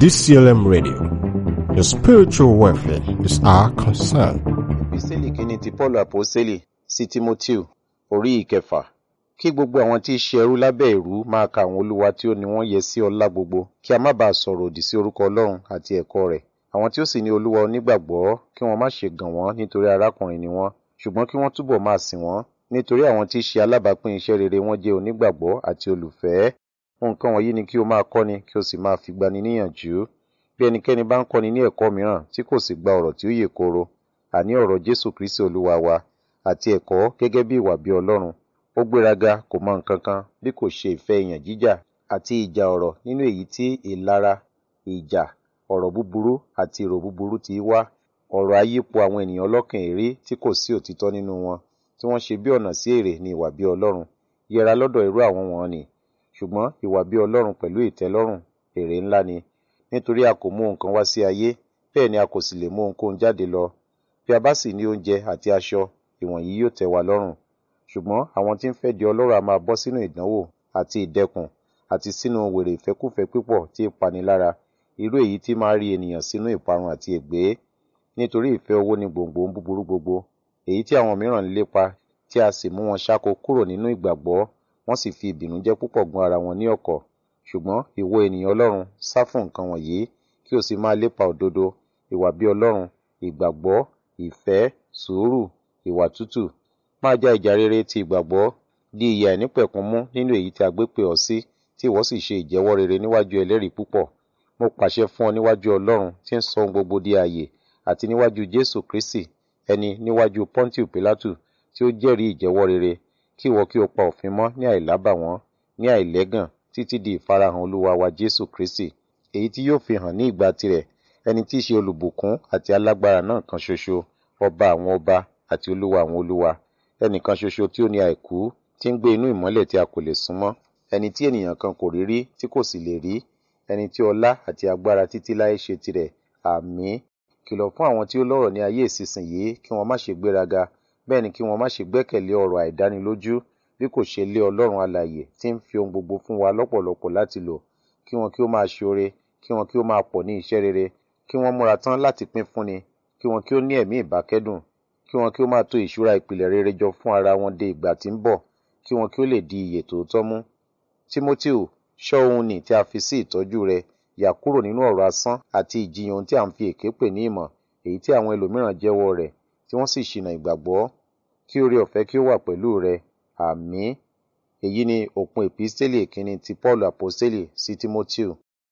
DCLM Radio. Your spiritual welfare is our concern. Ìpísẹ́lì kínní ti Paul Àpọ́sẹ́lì sí Tímótíù orí ìkẹfà. Kí gbogbo àwọn tí í ṣe ẹrú lábẹ́ ìrú máa ka àwọn olúwa tí ó ní wọ́n yẹ sí ọlá gbogbo, kí a má bàa sọ̀rọ̀ òdì sí orúkọ Ọlọ́run àti ẹ̀kọ́ rẹ̀. Àwọn tí ó sì ní olúwa onígbàgbọ́ kí wọ́n má ṣe gàn wọ́n nítorí arákùnrin ni wọ́n, ṣùgbọ́n kí wọ́n túbọ̀ máa sìn wọ́n nítorí àwọn tí í ṣe alábàápín iṣẹ́ rere wọ́n jẹ́ onígbàgbọ́ àti olùfẹ́. Nǹkan wọ̀nyí ni kí o máa kọ́ni kí o sì máa fi gbani níyànjú. Bí ẹnikẹ́ni bá ń kọ́ni ní ẹ̀kọ́ mìíràn tí kò sì gba ọ̀rọ̀ tí ó yè kooro, àní ọ̀rọ̀ Jésù Kristi Olúwa wa àti ẹ̀kọ́ gẹ́gẹ́ bí ìwà bí Ọlọ́run. Ó gbéraga kò mọ nǹkan kan bí kò ṣe ìfẹ́ ìyàn jíjà àti ìjà ọ̀rọ̀ nínú èyí tí ìlara, ìjà, ọ̀rọ̀ búburú àti èrò búburú ti wá. Ọ̀rọ̀ ayípo àwọn ènìyàn ọlọ́kàn èrè tí kò sí òtítọ́ nínú wọn, tí wọ́n ṣe bí ọ̀nà sí èrè ni ìwà bí Ọlọ́run. Yẹra lọ́dọ̀ irú àwọn wọ̀n-ọn-nì. Ṣùgbọ́n ìwà bí Ọlọ́run pẹ̀lú ìtẹ́lọ́rùn èrè ńlá ni. Nítorí a kò mú nǹkan wá sí ayé, bẹ́ẹ̀ ni a kò sì lè mú ohunkóhun jáde lọ. Bí a bá sì ní oúnjẹ àti aṣọ, ìwọ̀nyí yóò tẹ́ wa lọ́rùn. Ṣùgbọ́n àwọn tí ń fẹ́ di ọlọ́rọ̀ a máa bọ́ sínú ìdánwò àti ìdẹkùn àti sínú wèrè ìfẹ́kúfẹ̀ẹ́ pípọ̀ tí í pani lára, irú èyí tí máa rí ènìyàn sínú ìparun àti ègbé. Nítorí ìfẹ́ owó ni gbòǹgbò ohun búburú gbogbo, èyí tí àwọn mìíràn ń lépa, tí a sì mú wọn ṣáko kúrò nínú ìgbàgbọ́, wọ́n sì fi ìbìnújẹ́ púpọ̀ gún ara wọn ní ọ̀kọ̀. Ṣùgbọ́n ìwọ ènìyàn Ọlọ́run, sá fún nǹkan wọ̀nyí, kí o sì máa lépa òdodo, ìwà bí Ọlọ́run, ìgbàgbọ́, ìfẹ́, sùúrù, ìwà tútù. Máa já ìjà rere ti ìgbàgbọ́, di ìyè àìnípẹ̀kun mú nínú èyí tí a gbé pè ọ́ sí, tí ìwọ sì ṣe ìjẹ́wọ́ rere níwájú ẹlẹ́rìí púpọ̀. Mo pàṣẹ fún ọ níwájú Ọlọ́run tí ń sọ ohun gbogbo di ààyè, àti níwájú Jésù Kristi, ẹni níwájú Pọ́ńtíù Pílátù, tí ó jẹ́rìí ìjẹ́wọ́ rere, kí ìwọ kí o pa òfin mọ́ ní àìlábàwọ́n, ní àìlẹ́gàn, títí di ìfarahàn Olúwa wa Jésù Kristi, èyí tí yóò fi hàn ní ìgbà tirẹ̀, ẹni tí í ṣe olùbùkún àti alágbára náà kan ṣoṣo, ọba àwọn ọba àti olúwa àwọn olúwa, ẹnìkan ṣoṣo tí ó ní àìkú, tí ń gbé inú ìmọ́lẹ̀ tí a kò lè súnmọ́, ẹni tí ènìyàn kan kò rí rí tí kò sì lè rí, ẹni tí ọlá àti agbára títí láé ṣe tirẹ̀. Àmín. Kìlọ̀ fún àwọn tí ó lọ́rọ̀ ní ayé ìsinsìnyí kí wọ́n má ṣe gbéraga, bẹ́ẹ̀ ni kí wọ́n má ṣe gbẹ́kẹ̀lé ọ̀rọ̀ àìdánilójú, bí kò ṣe lé Ọlọ́run alààyè tí ń fi ohun gbogbo fún wa lọ́pọ̀lọpọ̀ láti lò, kí wọn kí ó máa ṣoore, kí wọn kí ó máa pọ̀ ní iṣẹ́ rere, kí wọ́n múra tán láti pín fúnni, kí wọn kí ó ní ẹ̀mí ìbákẹ́dùn, kí wọn kí ó máa to ìṣúra ìpìlẹ̀ rere jọ fún ara wọn de ìgbà tí ń bọ̀, kí wọn kí ó lè di ìyè tòótọ́ mú. Tímótíù, ṣọ́ ohun nì tí a fi sí ìtọ́jú rẹ, yà kúrò nínú ọ̀rọ̀ asán àti ìjiyàn ohun tí à ń fi èké pè ní ìmọ̀, èyí tí àwọn ẹlòmíràn jẹ́wọ́ rẹ̀, tí wọ́n sì ṣìnà ìgbàgbọ́. Kí oore ọ̀fẹ́ kí ó wà pẹ̀lú rẹ. Àmín. Èyí ni òpin èpísítélì ìkíni ti Paul Àpọ́sítélì sí Tímótíù.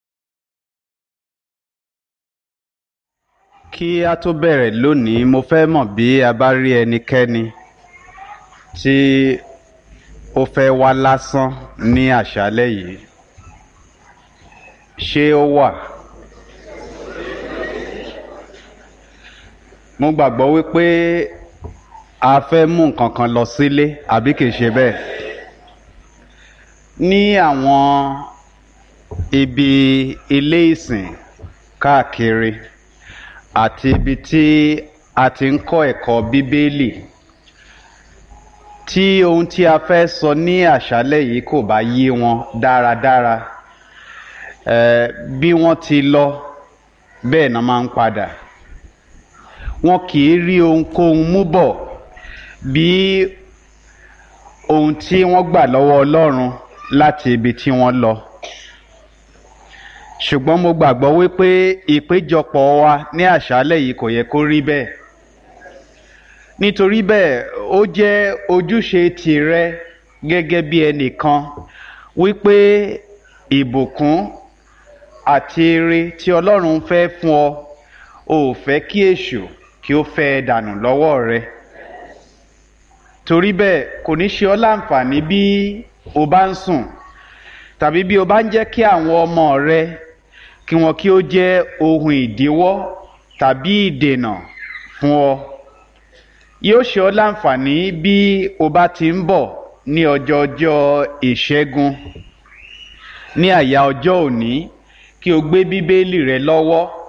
Kí a tó bẹ̀rẹ̀ lónìí, mo fẹ́ mọ̀ bí a bá rí ẹnikẹ́ni tí ó fẹ́ wá lásán ní àṣálẹ́ yìí. Ṣé ó wà? Mo gbàgbọ́ wípé a fẹ́ mú nǹkan kan lọ sílé àbí kìí ṣe bẹ́ẹ̀. Ní àwọn ibi ilé ìsìn káàkiri àti ibi tí a ti ń kọ́ ẹ̀kọ́ Bíbélì tí ohun tí a fẹ́ sọ ní àṣálẹ́ yìí kò bá yé wọn dáradára eh, bí wọ́n ti lọ bẹ́ẹ̀ náà máa ń padà wọn kì í rí ohunkóhun mú bọ̀ bí ohun tí wọ́n gbà lọ́wọ́ Ọlọ́run láti ibi tí wọ́n lọ ṣùgbọ́n mo gbàgbọ́ wípé ìpéjọpọ̀ wa ní àṣálẹ́ yìí kò yẹ kó rí bẹ́ẹ̀ nítorí bẹ́ẹ̀ ó jẹ́ ojúṣe tìrẹ gẹ́gẹ́ bí ẹnìkan wípé ìbùkún àti ire tí Ọlọ́run fẹ́ fún ọ ò fẹ́ kí èṣù kí ó fẹ́ dànù lọ́wọ́ rẹ torí bẹ́ẹ̀ kò ní ṣe ọ́ láǹfààní bí o bá ń sùn tàbí bí o bá ń jẹ́ kí àwọn ọmọ rẹ kí wọn kí ó jẹ́ ohun ìdíwọ́ tàbí ìdènà fún ọ yóò ṣe ọ́ láǹfààní bí o bá ti ń bọ̀ ní ọjọ́ ọjọ́ ìṣẹ́gun ní àyà ọjọ́ òní kí o gbé bíbélì rẹ lọ́wọ́